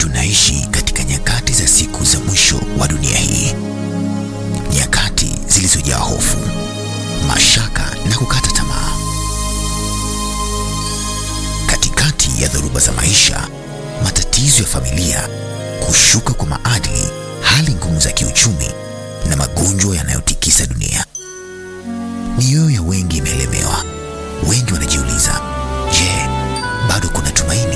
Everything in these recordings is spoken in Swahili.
Tunaishi katika nyakati za siku za mwisho wa dunia hii, nyakati zilizojaa hofu, mashaka na kukata tamaa. Katikati ya dhoruba za maisha, matatizo ya familia, kushuka kwa maadili, hali ngumu za kiuchumi na magonjwa yanayotikisa dunia, mioyo ya wengi imeelemewa. Wengi wanajiuliza, je, bado kuna tumaini?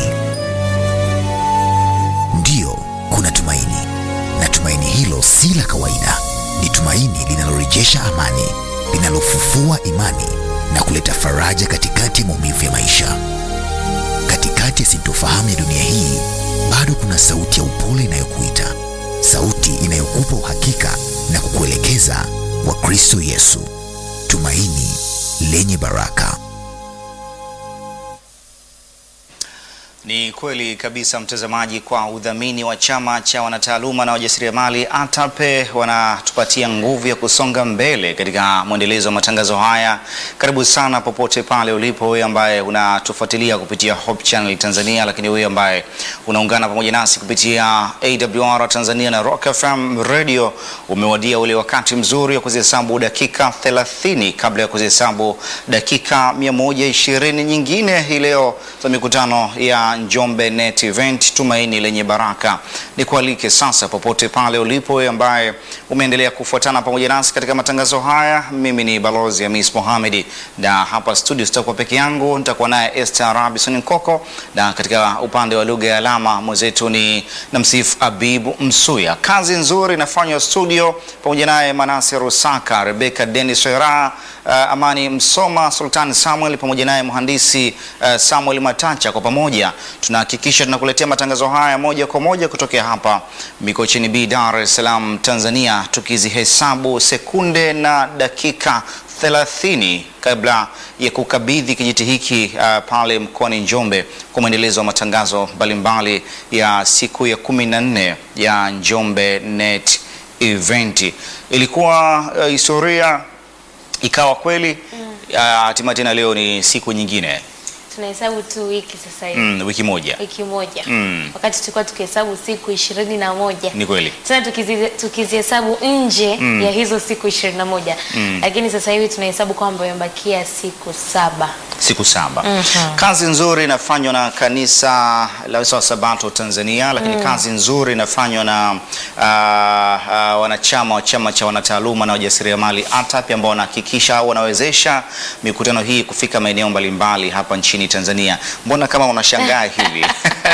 Ndiyo, kuna tumaini, na tumaini hilo si la kawaida. Ni tumaini linalorejesha amani, linalofufua imani na kuleta faraja katikati ya maumivu ya maisha. Katikati ya sintofahamu ya dunia hii, bado kuna sauti ya upole inayokuita, sauti inayokupa uhakika na kukuelekeza kwa Kristo Yesu, tumaini lenye baraka. Ni kweli kabisa mtazamaji, kwa udhamini wa chama cha wanataaluma na wajasiriamali ATAPE wanatupatia nguvu ya kusonga mbele katika mwendelezo wa matangazo haya. Karibu sana popote pale ulipo, wewe ambaye unatufuatilia kupitia Hope Channel Tanzania, lakini wewe ambaye unaungana pamoja nasi kupitia AWR Tanzania na Rock FM Radio, umewadia ule wakati mzuri wa kuzihesabu dakika 30 kabla ya kuzihesabu dakika 120 nyingine hii leo za mikutano ya Njombe Net Event tumaini lenye baraka. Nikualike sasa popote pale ulipo wewe ambaye umeendelea kufuatana pamoja nasi katika matangazo haya. Mimi ni Balozi Hamis Mohamed na hapa studio sitakuwa peke yangu, nitakuwa naye Esther Robinson Nkoko, na katika upande wa lugha ya alama mwenzetu ni Namsif Abibu Msuya. Kazi nzuri inafanywa studio pamoja naye Manase Rusaka, Rebecca Dennis Wera, uh, Amani Msoma, Sultan Samuel pamoja naye mhandisi uh, Samuel Matacha. Kwa pamoja tunahakikisha tunakuletea matangazo haya moja kwa moja kutokea hapa Mikocheni B, Dar es Salaam, Tanzania, tukizihesabu sekunde na dakika 30 kabla ya kukabidhi kijiti hiki uh, pale mkoani Njombe kwa mwendelezo wa matangazo mbalimbali ya siku ya kumi na nne ya Njombe Net Event. Ilikuwa uh, historia ikawa kweli hatimaye, mm. tena leo ni siku nyingine tunahesabu tu wiki sasa hivi mm, wiki moja wiki moja Mm. wakati tulikuwa tukihesabu siku ishirini na moja ni kweli tena tukizi- tukizihesabu nje Mm. ya hizo siku ishirini na moja Mm. lakini sasa hivi tunahesabu kwamba imebakia siku saba siku saba. Mhm. Kazi nzuri inafanywa na kanisa la Wasawa Sabato Tanzania, lakini kazi nzuri inafanywa na ah, ah, wanachama wa chama cha wanataaluma na wajasiriamali ATAPE ambao wanahakikisha au wanawezesha mikutano hii kufika maeneo mbalimbali hapa nchini Tanzania. Mbona kama unashangaa hivi?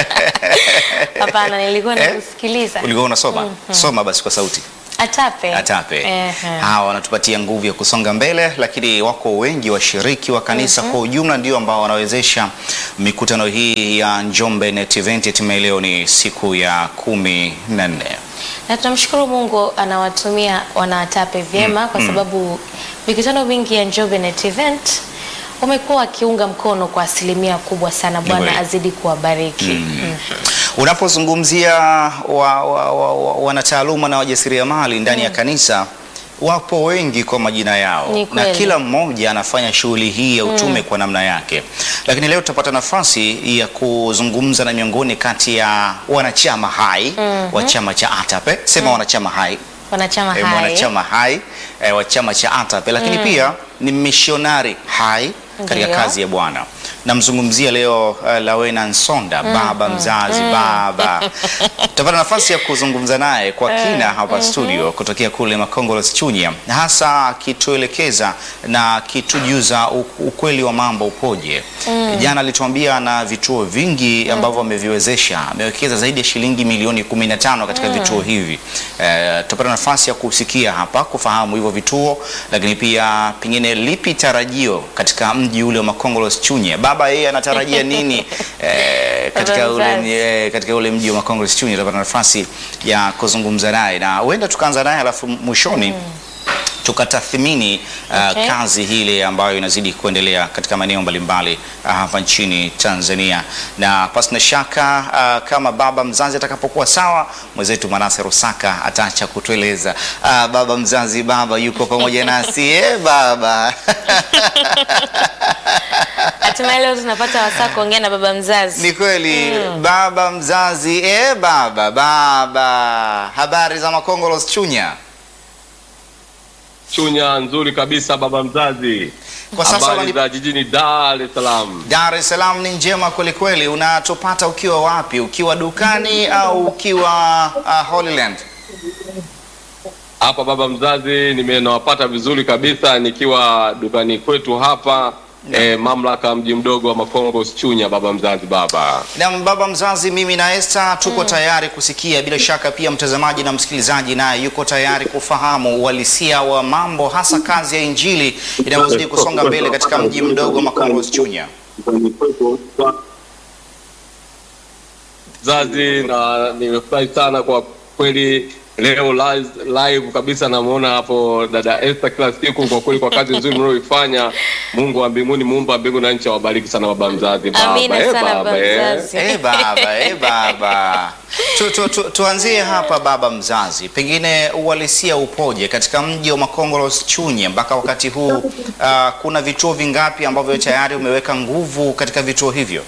hapana nilikuwa Eh? nakusikiliza Ulikuwa unasoma? Soma basi kwa sauti. atape ATAPE Ehe. hawa wanatupatia nguvu ya kusonga mbele, lakini wako wengi washiriki wa kanisa kwa ujumla ndio ambao wanawezesha mikutano hii ya Njombe Net Event. Hatimaye leo ni siku ya kumi na nne. na tunamshukuru Mungu anawatumia wanatape vyema kwa sababu mikutano mingi ya Njombe Net Event wamekuwa wakiunga mkono kwa asilimia kubwa sana. Bwana kweli. azidi kuwabariki. Mhm. Unapozungumzia wa, wa, wa, wa, wanataaluma na wajasiriamali ndani ya kanisa wapo wengi kwa majina yao Ni na kweli. kila mmoja anafanya shughuli hii ya utume kwa namna yake, lakini leo tutapata nafasi ya kuzungumza na miongoni kati ya wanachama hai wa chama cha ATAPE. Sema wanachama hai Wanachama eh, hai mwanachama hai eh, wa chama cha ATAPE, lakini pia ni mishonari hai katika Ndiyo. kazi ya Bwana. Namzungumzia leo uh, Lawena Nsonda, baba mzazi, baba. Tutapata nafasi ya kuzungumza naye kwa kina hapa studio kutokea kule Makongolос Chunya, hasa akituelekeza na akitujuza u- ukweli wa mambo upoje. Jana alituambia na vituo vingi ambavyo ameviwezesha, amewekeza zaidi ya shilingi milioni 15 katika vituo hivi. Eh, tutapata nafasi ya kusikia hapa kufahamu hivyo vituo, lakini pia pengine lipi tarajio katika mji ule wa Makongolос Chunya. Baba yeye anatarajia nini eh, katika Baba ule, mzazi. eh, katika ule mji wa Makongolos Chunya. Tutapata nafasi ya kuzungumza naye na huenda tukaanza naye alafu mwishoni tukatathmini uh, Okay. kazi hile ambayo inazidi kuendelea katika maeneo mbalimbali uh, hapa nchini Tanzania, na pasina shaka uh, kama baba mzazi atakapokuwa sawa, mwenzetu Manase Rusaka ataacha kutueleza. Uh, baba mzazi, baba yuko pamoja nasi eh, baba Hatimaye leo tunapata wasaa kuongea na baba mzazi. Ni kweli baba mzazi eh, baba baba, habari za Makongolos Chunya? Chunya nzuri kabisa baba mzazi. Kwa sasa Habari wani- za jijini Dar es Salaam. Dar es Salaam ni njema kweli kweli. Unatupata ukiwa wapi? Ukiwa dukani au ukiwa uh, Holy Land? Hapa baba mzazi nimenawapata vizuri kabisa nikiwa dukani kwetu hapa eh, mamlaka ya mji mdogo wa Makongo Chunya baba mzazi baba. Na baba mzazi, mimi na Esther tuko tayari kusikia. Bila shaka pia mtazamaji na msikilizaji naye yuko tayari kufahamu uhalisia wa mambo, hasa kazi ya Injili inayozidi kusonga mbele katika mji mdogo wa Makongo Chunya. Mzazi na nimefurahi sana kwa kweli leo live, live kabisa namuona hapo dada Esther kila siku kwa kweli kwa kazi nzuri mnayoifanya. Mungu wa mbinguni muumba mbingu na nchi awabariki sana baba mzazi baba. Amina Eh, sana baba eh. mzazi. Eh baba, eh baba. Tu, tu, tu, tuanzie hapa baba mzazi, pengine uhalisia upoje katika mji wa Makongolos Chunye mpaka wakati huu? Uh, kuna vituo vingapi ambavyo tayari umeweka nguvu katika vituo hivyo?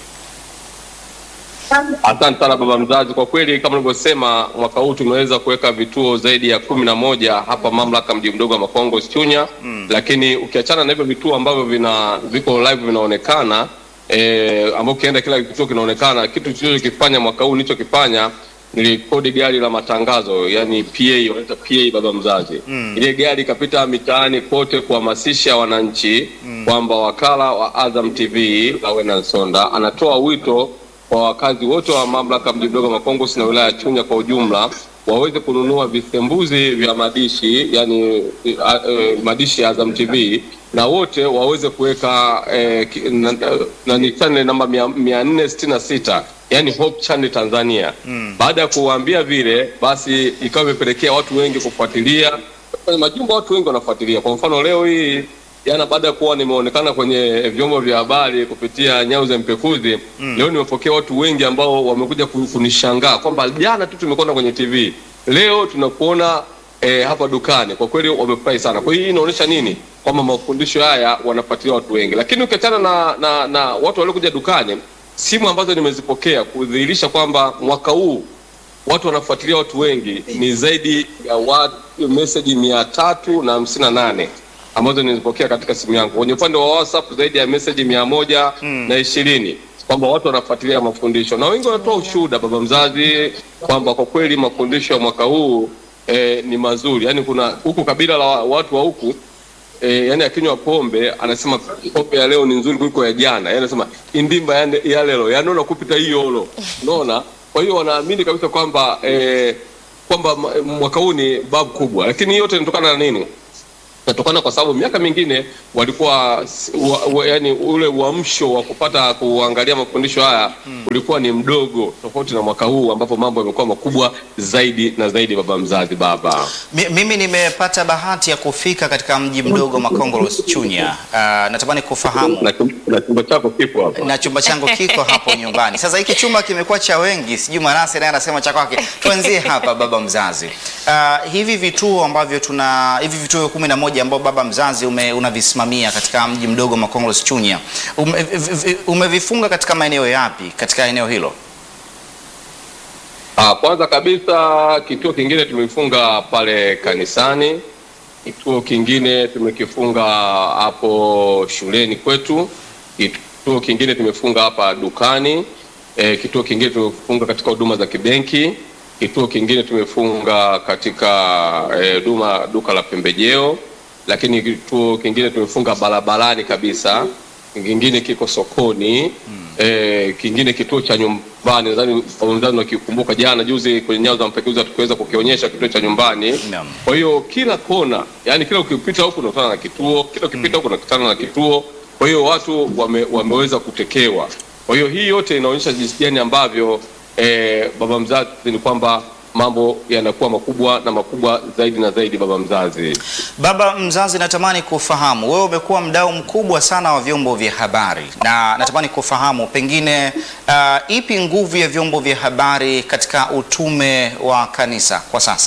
Asante sana baba mzazi, kwa kweli kama ulivyosema, mwaka huu tumeweza kuweka vituo zaidi ya kumi na moja hapa mamlaka mji mdogo wa Makongo Chunya mm. Lakini ukiachana na hivyo vituo ambavyo vina viko live vinaonekana eh, ambao ukienda kila kituo kinaonekana, kitu tulichokifanya mwaka huu nilichokifanya nilikodi gari la matangazo yani PA, wanaita PA baba mzazi mm. Ile gari ikapita mitaani kote kuhamasisha wananchi mm. kwamba wakala wa Azam TV Lawena Nsonda anatoa wito kwa wakazi wote wa mamlaka mji mdogo Makongosi na wilaya ya Chunya kwa ujumla waweze kununua visembuzi vya madishi yani eh, eh, madishi ya Azam TV na wote waweze kuweka eh, ki- na, na, ni channel namba mia- mia nne sitini na sita yani Hope Channel Tanzania. Baada ya kuwaambia vile, basi ikawa imepelekea watu wengi kufuatilia kwenye majumba, watu wengi wanafuatilia. Kwa mfano leo hii jana baada ya kuwa nimeonekana kwenye vyombo vya habari kupitia nyao za mpekuzi mm. Leo nimepokea watu wengi ambao wamekuja ku- kunishangaa kwamba jana tu tumekwenda kwenye TV, leo tunakuona eh, hapa dukani. Kwa kweli wamefurahi sana. Kwa hiyo hii inaonyesha nini? Kwamba mafundisho haya wanafuatilia watu wengi, lakini ukiachana na, na, na watu waliokuja dukani, simu ambazo nimezipokea kudhihirisha kwamba mwaka huu watu wanafuatilia watu wengi ni zaidi ya watu meseji mia tatu na hamsini na nane ambazo nilizipokea katika simu yangu. Kwenye upande wa WhatsApp zaidi ya meseji mia moja na ishirini kwamba watu wanafuatilia mafundisho na wengi wanatoa ushuhuda, baba mzazi, kwamba kwa kweli mafundisho ya mwaka huu eh, ni mazuri. Yani kuna huku kabila la watu wa huku E, yani akinywa pombe anasema pombe ya leo ni nzuri kuliko ya jana. Yani anasema indimba yande ya lelo yanona kupita hiyo lo. Unaona? Kwa hiyo wanaamini kabisa kwamba e, kwamba ma- mwaka huu ni babu kubwa, lakini yote inatokana na nini? Inatokana kwa sababu miaka mingine walikuwa s- wa, wa, yani ule uamsho wa kupata kuangalia mafundisho haya ulikuwa ni mdogo, tofauti na mwaka huu ambapo mambo yamekuwa makubwa zaidi na zaidi. Baba mzazi, baba Mi- Mimi nimepata bahati ya kufika katika mji mdogo Makongolos Chunya. Uh, natamani kufahamu na chum- na chumba chako kipo hapa. na chumba changu kiko hapo nyumbani. Sasa hiki chumba kimekuwa cha wengi, sijui Manase naye anasema cha kwake. Tuanzie hapa baba mzazi. Uh, hivi vituo ambavyo tuna hivi vituo kumi na moja ambao baba mzazi ume, unavisimamia katika mji mdogo Makongolos Chunya ume, v- v- umevifunga katika maeneo yapi katika eneo hilo? Ah, kwanza kabisa kituo kingine tumefunga pale kanisani. Kituo kingine tumekifunga hapo shuleni kwetu. Kituo kingine tumefunga hapa dukani. E, kituo kingine tumefunga katika huduma za kibenki. Kituo kingine tumefunga katika eh, huduma duka la pembejeo, lakini kituo kingine tumefunga barabarani kabisa. Kingine kiko sokoni eh, kingine kituo cha nyumbani. Nadhani wenzangu wakikumbuka, jana juzi kwenye nyao za mpekuzi tukiweza kukionyesha kituo cha nyumbani. Naam. Kwa hiyo kila kona, yani kila ukipita huku unakutana na kituo, kila ukipita huku unakutana na kituo. Kwa hiyo watu wame, wameweza kutekewa. Kwa hiyo hii yote inaonyesha jinsi gani ambavyo eh, baba mzazi ni kwamba mambo yanakuwa makubwa na makubwa zaidi na zaidi, baba mzazi. Baba mzazi, natamani kufahamu, wewe umekuwa mdau mkubwa sana wa vyombo vya habari, na natamani kufahamu pengine, uh, ipi nguvu ya vyombo vya habari katika utume wa kanisa kwa sasa?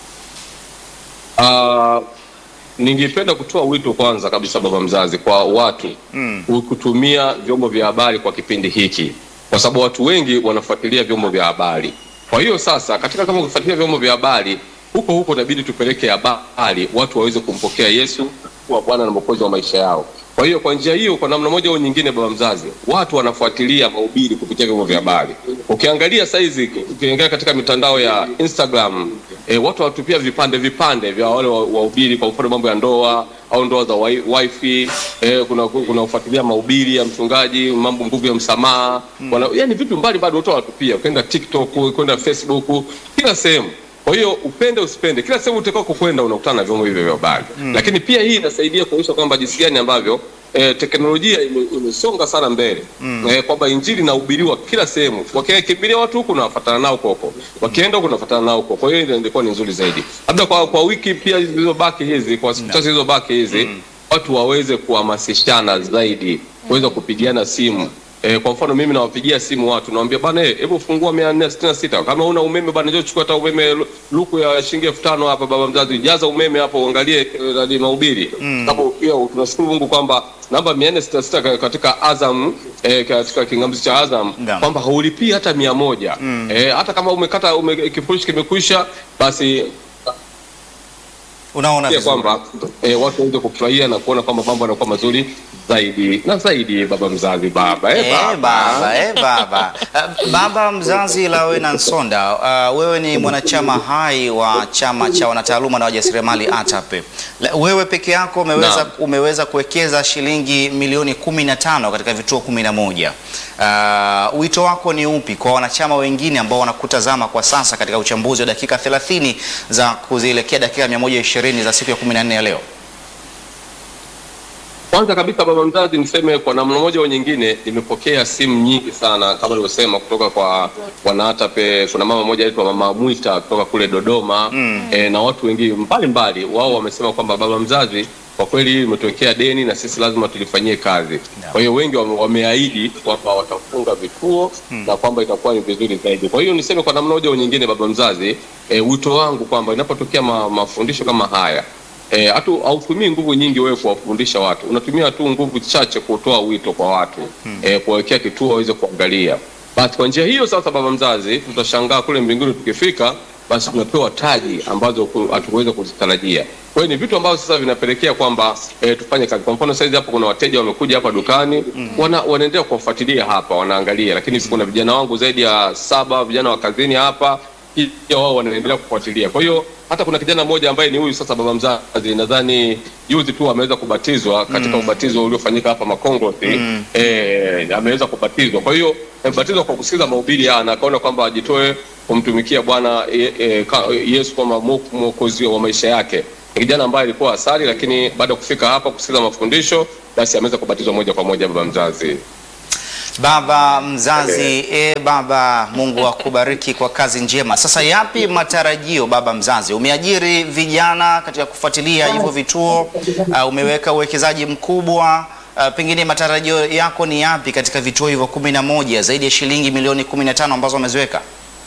Uh, ningependa kutoa wito kwanza kabisa baba mzazi kwa watu Mm. kutumia vyombo vya habari kwa kipindi hiki, kwa sababu watu wengi wanafuatilia vyombo vya habari. Kwa hiyo sasa, katika kama kufuatilia vyombo vya habari huko huko, inabidi tupeleke habari watu waweze kumpokea Yesu kuwa Bwana na Mwokozi wa maisha yao. Kwa hiyo kwa njia hiyo, kwa namna moja au nyingine, baba mzazi, watu wanafuatilia mahubiri kupitia vyombo vya habari. Ukiangalia saizi, ukiangalia katika mitandao ya Instagram e, watu wanatupia vipande vipande vya wale wa- wahubiri, kwa mfano mambo ya ndoa au ndoa za wi- wifi e, kuna kuna kufuatilia mahubiri ya mchungaji, mambo nguvu ya msamaha wana, yani vitu mbalimbali watu wanatupia, kwenda TikTok, kwenda Facebook, kila sehemu. Kwa hiyo upende usipende, kila sehemu utakao kwenda unakutana na vyombo hivyo vya habari mm. Lakini pia hii inasaidia kuonyesha kwamba jinsi gani ambavyo eh, teknolojia ime- imesonga sana mbele mm. eh, kwamba injili inahubiriwa kila sehemu, wakikimbilia watu huku nawafuatana nao koko, wakienda huku nafuatana nao huko. Kwa hiyo ile ilikuwa ni nzuri zaidi, labda kwa, kwa wiki pia zilizobaki hizi, kwa siku chache zilizobaki hizi watu waweze kuhamasishana zaidi, kuweza kupigiana simu E, kwa mfano mimi nawapigia simu watu nawambia bana, eh, hebu fungua mia nne sitini na sita kama una umeme bana, njoo chukua hata umeme lu- luku ya shilingi elfu tano hapa, baba mzazi, jaza umeme hapo, uangalie eh, nani mahubiri hapo. Pia tunashukuru Mungu kwamba namba mia nne sitini na sita katika Azam eh, katika kingamzi cha Azam Naam. kwamba haulipii hata mia moja eh, hata kama umekata ume, kifurushi kimekwisha basi Unaona pia vizuri. kwamba eh, watu waweze kufurahia na kuona kwamba mambo yanakuwa mazuri zaidi na zaidi. Baba mzazi, baba eh, Eh, baba, eh, baba. Uh, baba mzazi Lawena Nsonda, uh, wewe ni mwanachama hai wa chama cha wanataaluma na wajasiriamali ATAPE. La- Wewe peke yako umeweza, Naam. umeweza kuwekeza shilingi milioni 15 katika vituo 11. Uh, wito wako ni upi kwa wanachama wengine ambao wanakutazama kwa sasa katika uchambuzi wa dakika 30 za kuzielekea dakika 120 za siku ya 14 ya leo? Kwanza kabisa baba mzazi, niseme kwa namna moja au nyingine, nimepokea simu nyingi sana kama nilivyosema, kutoka kwa wanaatape. Kuna mama moja anaitwa mama Mwita kutoka kule Dodoma mm. e, na watu wengine mbalimbali, wao wamesema kwamba baba mzazi, kwa kweli hili limetokea deni na sisi lazima tulifanyie kazi. Kwa hiyo wengi wame, wameahidi kwamba watafunga vituo na kwamba itakuwa ni vizuri zaidi. Kwa hiyo niseme kwa namna moja au nyingine, baba mzazi, e, wito wangu kwamba inapotokea ma, mafundisho kama haya Eh, hatu hautumii nguvu nyingi wewe kuwafundisha watu, unatumia tu nguvu chache kutoa wito kwa watu eh, kuwawekea kituo waweze kuangalia. Basi kwa njia hiyo sasa, baba mzazi, tutashangaa kule mbinguni tukifika, basi tunapewa taji ambazo ku- hatukuweza kuzitarajia. Kwa hiyo ni vitu ambavyo sasa vinapelekea kwamba eh, tufanye kazi. Kwa mfano saizi hapo kuna wateja wamekuja hapa dukani wana, wanaendelea kuwafuatilia hapa, wanaangalia, lakini kuna vijana wangu zaidi ya saba vijana wa kazini hapa pia wao wanaendelea kufuatilia. Kwa hiyo hata kuna kijana mmoja ambaye ni huyu sasa baba mzazi, nadhani juzi tu ameweza kubatizwa katika ubatizo uliofanyika hapa Makongosi eh, ameweza kubatizwa. Kwa hiyo amebatizwa kwa kusikiza mahubiri haya na akaona kwamba ajitoe kumtumikia Bwana e, e, ka- Yesu kama mwo- mwokozi wa maisha yake. Ni kijana ambaye alikuwa asali, lakini baada ya kufika hapa kusikiza mafundisho, basi ameweza kubatizwa moja kwa moja baba mzazi. Baba mzazi, e baba, Mungu akubariki kwa kazi njema. Sasa yapi matarajio baba mzazi? Umeajiri vijana katika kufuatilia hivyo vituo, uh, umeweka uwekezaji mkubwa uh, pengine matarajio yako ni yapi katika vituo hivyo kumi na moja zaidi ya shilingi milioni kumi na tano ambazo wameziweka?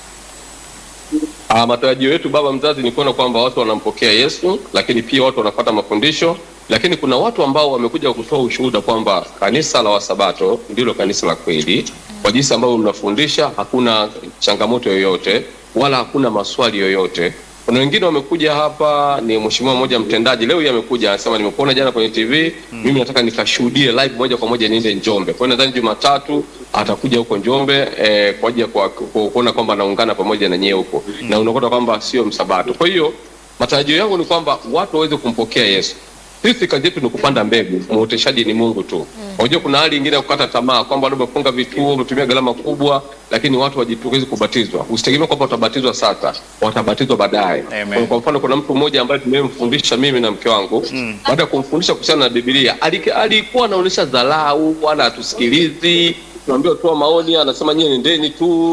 Ah, matarajio yetu baba mzazi ni kuona kwamba watu wanampokea Yesu, lakini pia watu wanapata mafundisho, lakini kuna watu ambao wamekuja kutoa ushuhuda kwamba kanisa la Wasabato ndilo kanisa la kweli. Kwa jinsi ambavyo mnafundisha, hakuna changamoto yoyote wala hakuna maswali yoyote. Kuna wengine wamekuja hapa, ni mheshimiwa mmoja mtendaji leo, yeye amekuja anasema, nimekuona jana kwenye TV mimi nataka nikashuhudie live moja kwa moja niende Njombe. Kwa hiyo nadhani Jumatatu atakuja huko Njombe eh, kwa ajili ya kwa- ku- kuona kwamba anaungana pamoja na nyie huko na unakuta kwamba sio msabato. Kwa hiyo matarajio yangu ni kwamba watu waweze kumpokea Yesu. Sisi kazi yetu ni kupanda mbegu, muoteshaji ni Mungu tu. Unajua kuna hali nyingine ya kukata tamaa kwamba labda umefunga vituo, umetumia gharama kubwa, lakini watu wajitokeze kubatizwa. Usitegemee kwamba watabatizwa sasa, watabatizwa baadaye. Amen. Kwa mfano kuna mtu mmoja ambaye tumemfundisha mimi na mke wangu baada ya kumfundisha kuhusiana na Biblia ali- alikuwa anaonyesha dharau, wala hatusikilizi, tunaambiwa toa maoni, anasema nyie nendeni tu.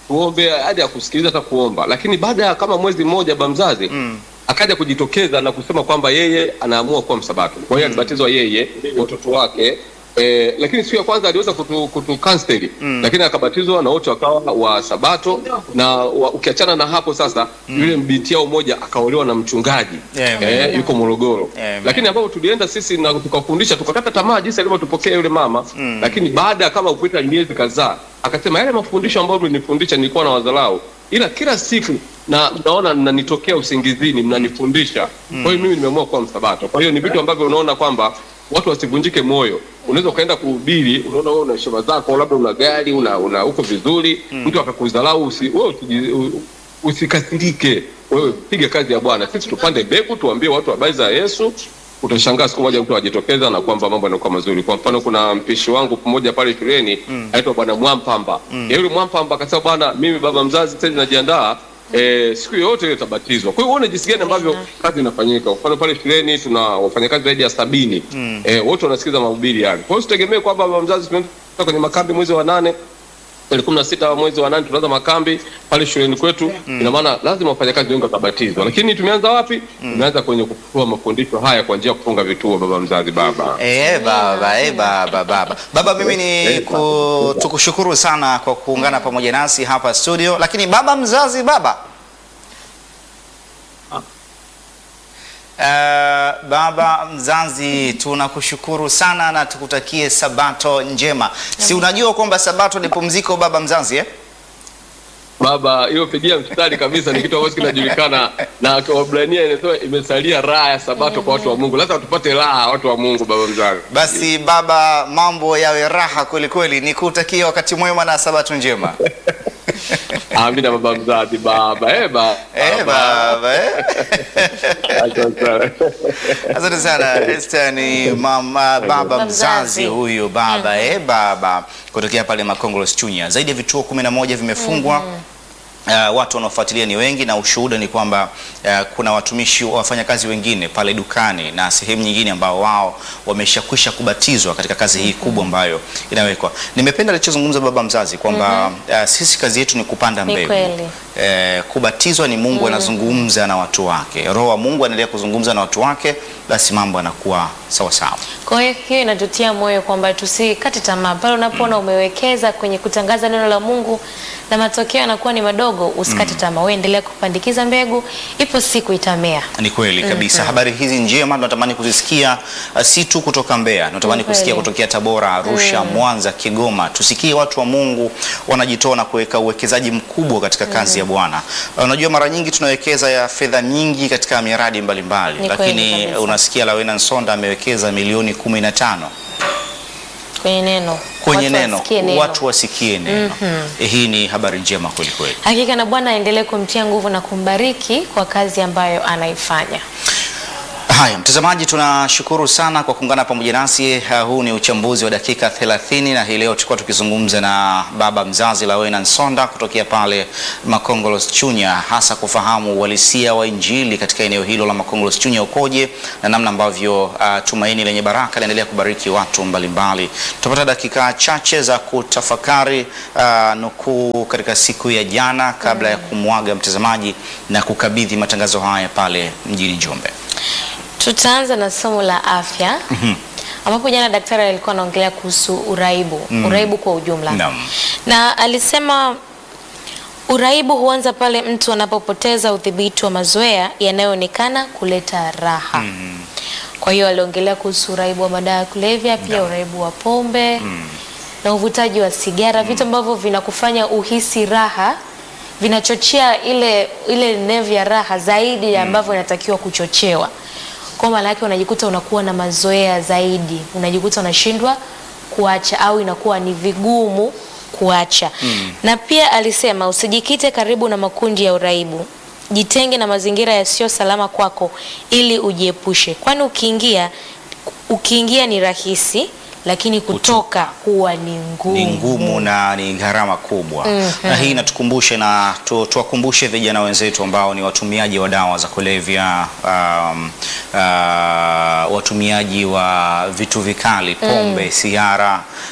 tuombe hadi akusikiliza hata kuomba lakini baada ya kama mwezi mmoja baba mzazi akaja kujitokeza na kusema kwamba yeye anaamua kuwa msabato kwa hiyo alibatizwa yeye watoto wake Eh, lakini siku ya kwanza aliweza kutu, kutu kanseli lakini akabatizwa na wote wakawa wa sabato na wa, ukiachana na hapo sasa yule binti yao mmoja akaolewa na mchungaji Amen. eh, yuko Morogoro Amen. lakini ambapo tulienda sisi na tukafundisha tukakata tamaa jinsi alivyotupokea yule mama lakini baada ya kama kupita miezi kadhaa akasema yale mafundisho ambayo mlinifundisha nilikuwa na wadharau ila kila siku na naona mnanitokea usingizini mnanifundisha kwa hiyo mimi nimeamua kuwa msabato kwa hiyo ni vitu ambavyo unaona kwamba watu wasivunjike moyo unaweza ukaenda kuhubiri unaona wewe una heshima zako labda una gari una, una uko vizuri mtu akakudharau usi, wewe usiji- u- usikasirike wewe piga kazi ya bwana sisi tupande mbegu tuambie watu habari za yesu utashangaa siku moja mtu ajitokeza na kwamba mambo yanakuwa mazuri kwa mfano kuna mpishi wangu mmoja pale shuleni anaitwa bwana mwampamba mm. yule mwampamba akasema bwana mimi baba mzazi sasa najiandaa Eh, siku yoyote ile itabatizwa. Kwa hiyo uone jinsi gani ambavyo kazi inafanyika. Kwa mfano pale shuleni tuna wafanyakazi zaidi ya sabini eh, wote wanasikiza mahubiri yale. Kwa hiyo usitegemee kwamba baba mzazi tunaenda kwenye makambi mwezi wa nane tarehe kumi na sita mwezi wa nane tunaanza makambi pale shuleni kwetu ina maana lazima wafanyakazi wengi watabatizwa lakini tumeanza wapi tumeanza kwenye kutoa mafundisho haya kwa njia ya kufunga vituo baba mzazi baba Eh, baba, eh, baba, baba. Baba mimi ni ku, tukushukuru sana kwa kuungana pamoja nasi hapa studio, lakini baba mzazi baba Uh, baba mzazi tunakushukuru sana na tukutakie sabato njema. Si unajua kwamba sabato ni pumziko baba mzazi eh? baba hiyo pigia mstari kabisa ni kitu ambacho kinajulikana na kwa Waebrania inasema imesalia raha ya sabato kwa watu wa Mungu lazima tupate raha watu wa Mungu baba mzazi Basi baba, mambo yawe raha kweli kweli, nikutakie wakati mwema na sabato njema. amina baba mzazi baba eh baba Eh, baba eh? Asante sana. Asante sana Esther, ni mama baba Baba mzazi mzazi. huyu baba eh, baba kutokea pale Makongolос Chunya. Zaidi ya vituo kumi na moja vimefungwa. Uh, watu wanaofuatilia ni wengi na ushuhuda ni kwamba uh, kuna watumishi wafanyakazi wengine pale dukani na sehemu nyingine ambao wao wameshakwisha kubatizwa katika kazi hii kubwa ambayo inawekwa. Nimependa alichozungumza baba mzazi kwamba uh, sisi kazi yetu ni kupanda Ni mbegu. kweli. Eh, kubatizwa ni Mungu anazungumza na watu wake. Roho wa Mungu anaendelea kuzungumza na watu wake, basi mambo yanakuwa sawa sawa. Kwa hiyo hiyo inatutia moyo kwamba tusikate tamaa pale unapoona umewekeza kwenye kutangaza neno la Mungu na matokeo yanakuwa ni madogo, usikate tamaa, wewe endelea kupandikiza mbegu, ipo siku itamea. Ni kweli kabisa. Habari hizi njema tunatamani kuzisikia uh, si tu kutoka Mbeya, tunatamani Ni kweli. kusikia kutokea Tabora, Arusha, Mwanza, Kigoma. Tusikie watu wa Mungu wanajitoa na kuweka uwekezaji mkubwa katika kazi ya Bwana. Uh, Unajua mara nyingi tunawekeza ya fedha nyingi katika miradi mbalimbali, Ni kweli lakini kabisa. unasikia Lawena Nsonda amewekeza milioni kumi na tano Kwenye neno. kwenye Watu neno, wasikie neno. watu wasikie neno. Eh, Hii ni habari njema kweli kweli. Hakika na Bwana aendelee kumtia nguvu na kumbariki kwa kazi ambayo anaifanya. Haya, mtazamaji, tunashukuru sana kwa kuungana pamoja nasi. Uh, huu ni uchambuzi wa dakika 30 na hii leo tulikuwa tukizungumza na baba mzazi Lawena Nsonda kutokea pale Makongolos Chunya, hasa kufahamu uhalisia wa Injili katika eneo hilo la Makongolos Chunya ukoje na namna ambavyo uh, tumaini lenye baraka linaendelea kubariki watu mbalimbali. Tutapata dakika chache za kutafakari uh, nukuu katika siku ya jana kabla ya kumwaga mtazamaji na kukabidhi matangazo haya pale mjini Njombe. Tutaanza na somo la afya ambapo jana daktari alikuwa anaongelea kuhusu uraibu, uraibu kwa ujumla. Naam. Na alisema uraibu huanza pale mtu anapopoteza udhibiti wa mazoea yanayoonekana kuleta raha. Kwa hiyo aliongelea kuhusu uraibu wa madawa ya kulevya, pia uraibu wa pombe na uvutaji wa sigara, vitu ambavyo vinakufanya uhisi raha, vinachochea ile ile nevi ya raha zaidi ya ambavyo inatakiwa kuchochewa. Kwa maana yake unajikuta unakuwa na mazoea zaidi, unajikuta unashindwa kuacha au inakuwa ni vigumu kuacha. Na pia alisema usijikite karibu na makundi ya uraibu. Jitenge na mazingira yasiyo salama kwako ili ujiepushe. Kwani ukiingia ukiingia ni rahisi lakini kutoka huwa ni ngumu. ni ngumu na ni gharama kubwa na hii inatukumbusha na tu- tuwakumbushe vijana wenzetu ambao ni watumiaji wa dawa za kulevya um, uh, watumiaji wa vitu vikali pombe sigara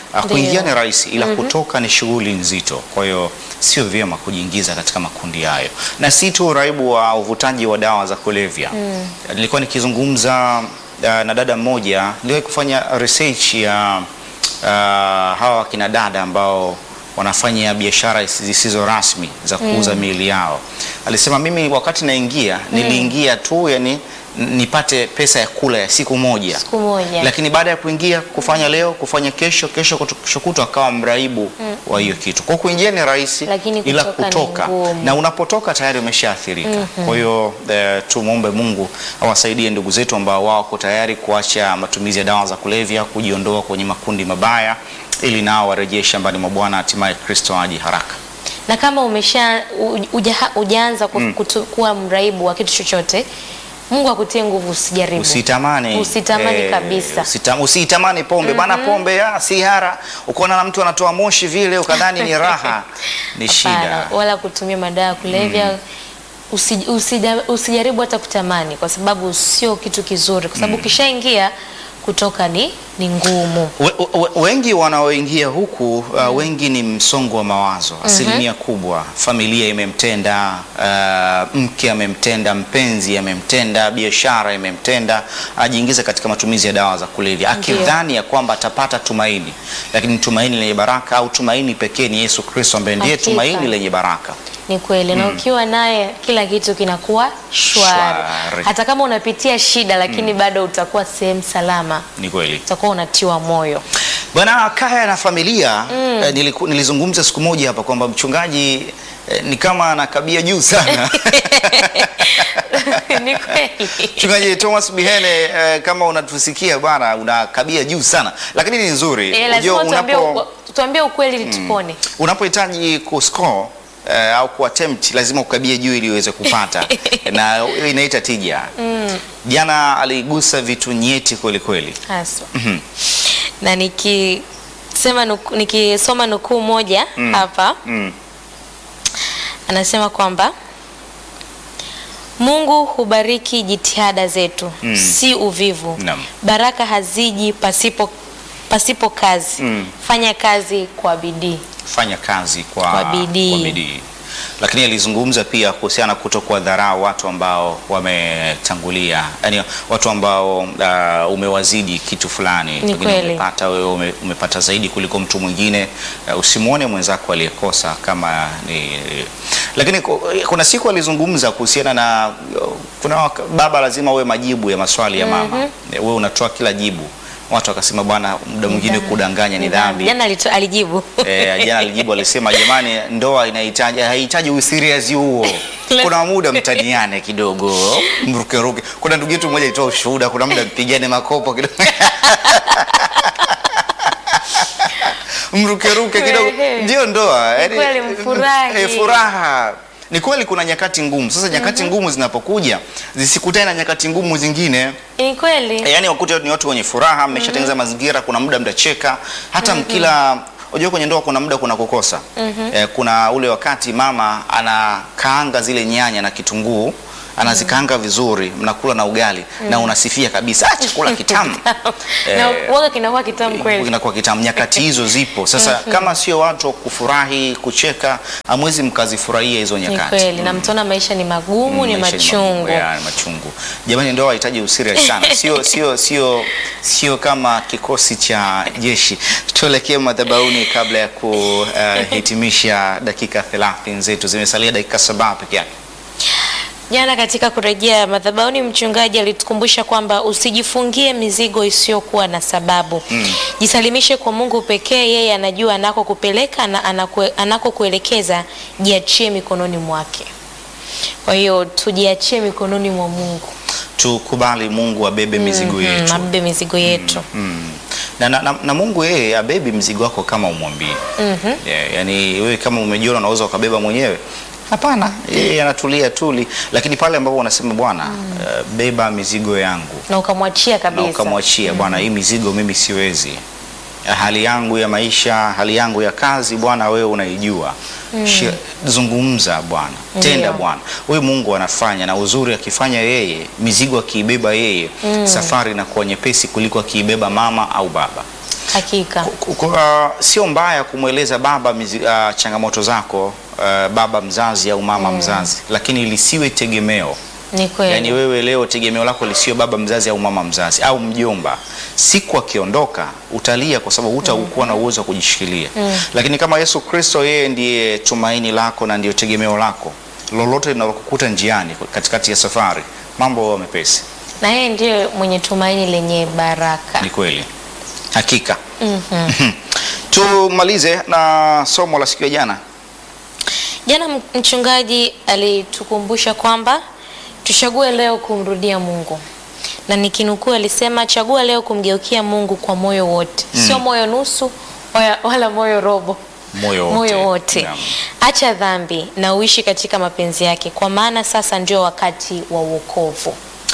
Ah, Ndio. Kuingia ni rahisi ila kutoka ni shughuli nzito. Kwa hiyo sio vyema kujiingiza katika makundi hayo, na si tu uraibu wa uvutaji wa dawa za kulevya. Nilikuwa nikizungumza ah, na dada mmoja, niliwahi kufanya research ya ah, hawa wakina dada ambao wanafanya biashara zisizo rasmi za kuuza miili yao. Alisema mimi wakati naingia niliingia tu yani n- nipate pesa ya kula ya siku moja Siku moja. lakini baada ya kuingia kufanya leo kufanya kesho kesho kutu- kesho kutwa akawa mraibu wa hiyo kitu. Kwa kuingia ni rahisi, Lakini ila kutoka ni kutoka ngumu. na unapotoka tayari umeshaathirika. Kwa hiyo eh, tumwombe Mungu awasaidie ndugu zetu ambao wako tayari kuacha matumizi ya dawa za kulevya, kujiondoa kwenye makundi mabaya, ili nao warejee shambani mwa Bwana, hatimaye Kristo aje haraka. na kama umesha u- uja- ujaanza ku- kutu- kuwa mraibu wa kitu chochote Mungu akutie nguvu usijaribu. Usitamani, Usitamani kabisa. usita- usitamani pombe bana, pombe ah, si hara. Ukaona na mtu anatoa moshi vile ukadhani ni raha, ni shida. Hapana, wala kutumia madawa ya kulevya usi, usija- usijaribu hata kutamani kwa sababu sio kitu kizuri kwa sababu ukishaingia kutoka ni, ni ngumu. We, we, wengi wanaoingia huku uh, wengi ni msongo wa mawazo asilimia kubwa. Familia imemtenda, uh, mke amemtenda, mpenzi amemtenda, biashara imemtenda, ajiingiza katika matumizi ya dawa za kulevya akidhani ya kwamba atapata tumaini, lakini tumaini lenye baraka au tumaini pekee ni Yesu Kristo ambaye ndiye Hakika. tumaini lenye baraka. Ni kweli na ukiwa naye kila kitu kinakuwa shwari. Shwari. Hata kama unapitia shida lakini bado utakuwa sehemu salama, Ni kweli. utakuwa unatiwa moyo. Bwana kaya na familia eh, niliku, nilizungumza siku moja hapa kwamba mchungaji eh, ni kama anakabia juu sana. Ni kweli. Mchungaji Thomas Bihene eh, kama unatusikia bwana, unakabia juu sana, lakini ni nzuri. Eh, lazima Unajua tuambie, unapo tuambie ukweli ili tupone. unapohitaji kuscore eh, au kuattempt lazima ukabie juu ili uweze kupata na hiyo inaita tija. Jana aligusa vitu nyeti kweli kweli. Haswa. Na nikisema nuku, nikisoma nukuu moja hapa Mm. anasema kwamba Mungu hubariki jitihada zetu si uvivu. Naam. Baraka haziji pasipo pasipo kazi. Mm. Fanya kazi kwa bidii. fanya kazi kwa, Kwa bidii. kwa bidii. Lakini alizungumza pia kuhusiana na kuto kuwadharau watu ambao wametangulia, yani watu ambao uh, umewazidi kitu fulani, Ni Pengine kweli. umepata wewe ume, umepata zaidi kuliko mtu mwingine uh, usimwone mwenzako aliyekosa kama ni lakini ku- kuna siku alizungumza kuhusiana na kuna waka- baba lazima uwe majibu ya maswali ya mama, wewe unatoa kila jibu. Watu wakasema bwana, muda mwingine kudanganya ni dhambi. Jana alito- alijibu. Eh, jana alijibu alisema, jamani, ndoa inahitaji haihitaji usiriasi huo. Kuna muda mtaniane kidogo, mrukeruke. Kuna ndugu yetu mmoja alitoa ushuhuda, kuna muda mpigane makopo kidogo mrukeruke kidogo, Ehe. ndio ndoa. Ni Yaani, kweli, mfurahi. eh, furaha ni kweli. Kuna nyakati ngumu. Sasa nyakati ngumu zinapokuja zisikutane na nyakati ngumu zingine Ni kweli. yaani wakute ni watu wenye furaha, mmeshatengeneza mazingira, kuna muda mtacheka, hata mkila unajua kwenye ndoa kuna muda kuna kukosa. Eh, kuna ule wakati mama anakaanga zile nyanya na kitunguu anazikaanga vizuri, mnakula na ugali na unasifia kabisa, ah, chakula kitamu Na Eh, uoga kinakuwa kitamu kweli. inakuwa kitamu. Nyakati hizo zipo. Sasa kama sio watu wa kufurahi, kucheka, hamwezi mkazifurahia hizo Ni nyakati. kweli. Na mtaona maisha ni magumu, ni Maisha machungu. magumu, ya, ni machungu. Jamani, ndoa hahitaji usiri sana, sio sio sio sio kama kikosi cha jeshi. Tuelekee madhabahuni kabla ya kuhitimisha dakika 30 zetu, zimesalia dakika saba peke yake. Jana katika kurejea madhabahuni, mchungaji alitukumbusha kwamba usijifungie mizigo isiyokuwa na sababu. Jisalimishe kwa Mungu pekee, yeye anajua anakokupeleka na anakue- anakokuelekeza. Jiachie mikononi mwake. Kwa hiyo tujiachie mikononi mwa Mungu, Tukubali Mungu abebe mizigo Mm, yetu. abebe mizigo yetu. Mm. Na, na, na, na Mungu yeye abebi mzigo wako kama umwambie. Yeah, yani wewe kama umejiona unaweza ukabeba mwenyewe hapana, yeye anatulia tuli, lakini pale ambapo unasema Bwana, eh, beba mizigo yangu na ukamwachia na kabisa. ukamwachia Bwana, hii mizigo mimi siwezi, hali yangu ya maisha, hali yangu ya kazi, Bwana wewe unaijua. Shi- Zungumza Bwana, tenda Ndiyo. Bwana. Wewe Mungu anafanya, na uzuri akifanya yeye, mizigo akiibeba yeye, safari inakuwa nyepesi kuliko akiibeba mama au baba. Hakika. Ku- ku- uh, sio mbaya kumweleza baba mizi, uh, changamoto zako uh, baba mzazi au mama mzazi, lakini lisiwe tegemeo. Ni kweli. Yaani wewe leo tegemeo lako lisiwe baba mzazi au mama mzazi au mjomba. Siku akiondoka utalia kwa sababu hutakuwa na uwezo wa kujishikilia. Lakini kama Yesu Kristo yeye ndiye tumaini lako na ndiyo tegemeo lako, lolote linalokukuta njiani katikati ya safari, mambo huwa mepesi. na yeye ndiye mwenye tumaini lenye baraka. Ni kweli, hakika. Tumalize na somo la siku ya jana. Jana m- mchungaji alitukumbusha kwamba tuchague leo kumrudia Mungu, na nikinukuu alisema, chagua leo kumgeukia Mungu kwa moyo wote, sio moyo nusu wala, wala moyo robo, Moyo wote. moyo wote. Naam. Acha dhambi na uishi katika mapenzi yake, kwa maana sasa ndio wakati wa wokovu.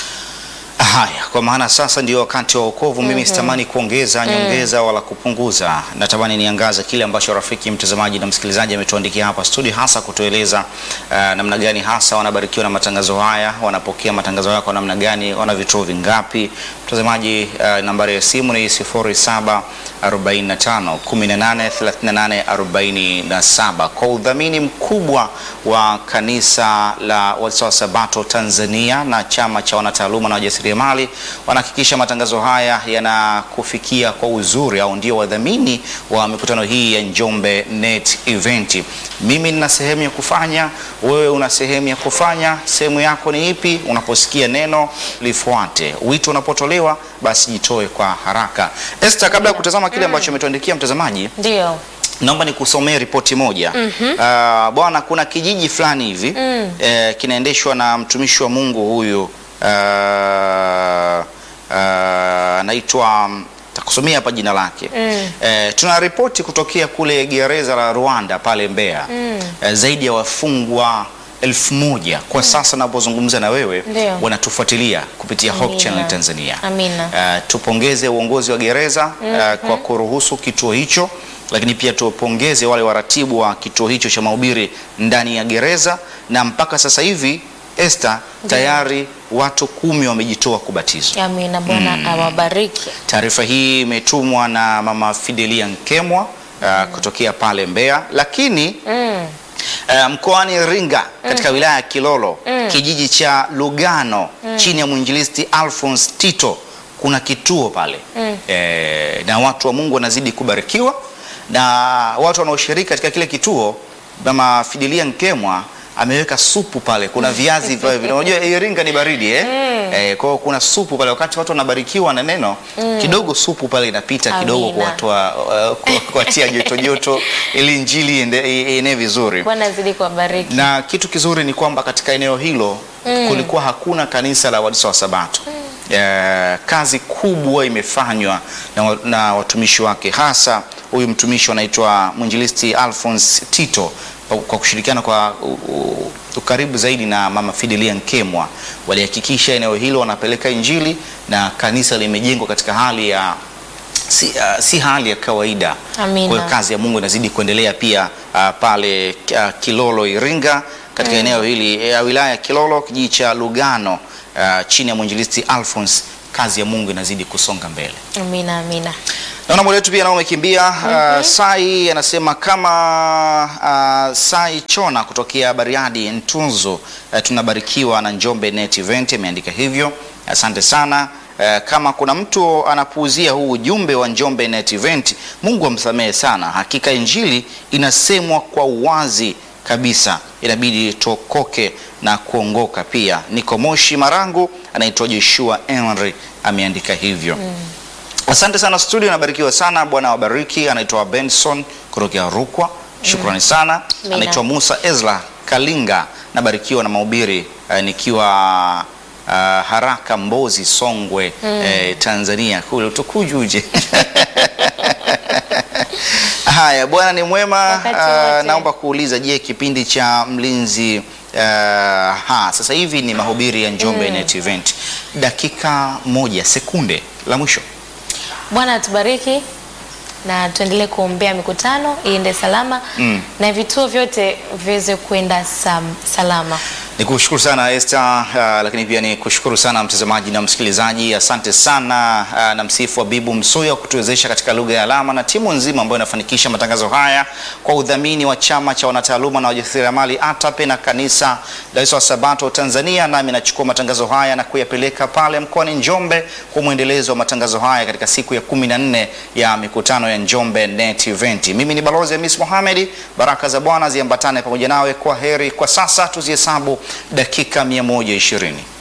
Haya, kwa maana sasa ndio wakati wa wokovu. Mimi sitamani kuongeza nyongeza wala kupunguza, natamani niangaze kile ambacho rafiki mtazamaji na msikilizaji ametuandikia hapa studio, hasa kutueleza uh, namna gani hasa wanabarikiwa na matangazo haya, wanapokea matangazo haya kwa namna gani, wana vituo vingapi. Mtazamaji, uh, nambari ya simu ni 0745 18 38 47 kwa udhamini mkubwa wa kanisa la Waadventista wa Sabato Tanzania na chama cha wanataaluma na wajasiriamali wanahakikisha matangazo haya yanakufikia kwa uzuri, au ndio wadhamini wa mikutano hii ya Njombe Net Event. Mimi nina sehemu ya kufanya, wewe una sehemu ya kufanya. Sehemu yako ni ipi? Unaposikia neno lifuate, wito unapotolewa basi jitoe kwa haraka. Esther, kabla ya kutazama kile ambacho umetuandikia mtazamaji, Ndio. naomba nikusomee ripoti moja. Ah, bwana, kuna kijiji fulani hivi eh, kinaendeshwa na mtumishi wa Mungu huyu ah, ah, anaitwa takusomea hapa jina lake eh, tuna ripoti kutokea kule gereza la Rwanda pale Mbeya eh, zaidi ya wafungwa elfu moja kwa sasa napozungumza na wewe Ndio. wanatufuatilia kupitia Hope Amina. Channel Tanzania. Amina. Uh, tupongeze uongozi wa gereza uh, kwa kuruhusu kituo hicho, lakini pia tupongeze wale waratibu wa kituo hicho cha mahubiri ndani ya gereza, na mpaka sasa hivi Esther, tayari watu kumi wamejitoa kubatizwa. Amina. Bwana awabariki. Taarifa hii imetumwa na mama Fidelia Nkemwa uh, kutokea pale Mbeya, lakini Mm. Uh, mkoani Iringa katika wilaya ya Kilolo kijiji cha Lugano chini ya mwinjilisti Alphonse Tito kuna kituo pale eh, na watu wa Mungu wanazidi kubarikiwa na watu wanaoshiriki katika kile kituo. Mama Fidelia Nkemwa ameweka supu pale, kuna viazi pale vile. Unajua Iringa ni baridi eh? Eh, kwa hiyo kuna supu pale, wakati watu wanabarikiwa na neno kidogo, supu pale inapita kidogo Amina. kuwatoa uh, ku- kuwatia joto joto ili injili iende- ienee vizuri Bwana azidi kuwabariki. na kitu kizuri ni kwamba katika eneo hilo kulikuwa hakuna kanisa la Waadventista wa Sabato. Eh, kazi kubwa imefanywa na, wa- na watumishi wake, hasa huyu mtumishi anaitwa mwinjilisti Alphonse Tito kwa- kwa kushirikiana kwa u- u- ukaribu zaidi na mama Fidelia Nkemwa walihakikisha eneo hilo wanapeleka injili na kanisa limejengwa katika hali ya si, uh, si hali ya kawaida. Amina. Kwa hiyo kazi ya Mungu inazidi kuendelea pia uh, pale uh, Kilolo Iringa katika eneo hili ya wilaya ya Kilolo kijiji cha Lugano uh, chini ya mwinjilisti Alphonse, kazi ya Mungu inazidi kusonga mbele. Amina. Amina. Naona muda wetu pia nao umekimbia. Uh, Sai anasema kama uh, Sai Chona kutokea Bariadi Ntunzu, uh, tunabarikiwa na Njombe Net Event, ameandika hivyo. Asante sana. Uh, kama kuna mtu anapuuzia huu ujumbe wa Njombe Net Event, Mungu amsamehe sana. Hakika injili inasemwa kwa uwazi kabisa, inabidi tuokoke na kuongoka pia. Niko Moshi Marangu, anaitwa Joshua Henry ameandika hivyo. Asante sana studio, nabarikiwa sana. Bwana wabariki. Anaitwa Benson kutokea Rukwa, shukrani sana. Amina. Anaitwa Musa Ezra Kalinga, nabarikiwa na mahubiri eh, nikiwa ah, Haraka Mbozi, Songwe eh, Tanzania, kule utukujuje Haya, Bwana ni mwema. Wakati Ah, wote. naomba kuuliza, je, kipindi cha mlinzi ah, ha, sasa hivi ni mahubiri ya Njombe Net Event, dakika moja sekunde la mwisho Bwana atubariki na tuendelee kuombea mikutano iende salama Mm. na vituo vyote viweze kwenda sam, salama. Ni kushukuru sana Esther, uh, lakini pia ni kushukuru sana mtazamaji na msikilizaji. Asante sana uh, na msifu wa Bibu Msuya kutuwezesha katika lugha ya alama na timu nzima ambayo inafanikisha matangazo haya kwa udhamini wa chama cha wanataaluma na wajasiriamali ATAPE na kanisa la Sabato Tanzania. Nami nachukua matangazo haya na kuyapeleka pale mkoani Njombe kwa mwendelezo wa matangazo haya katika siku ya kumi na nne ya mikutano ya Njombe Net Event. Mimi ni Balozi Hamis Mohamed, baraka za Bwana ziambatane pamoja nawe. Kwa heri kwa sasa, tuzihesabu dakika 120.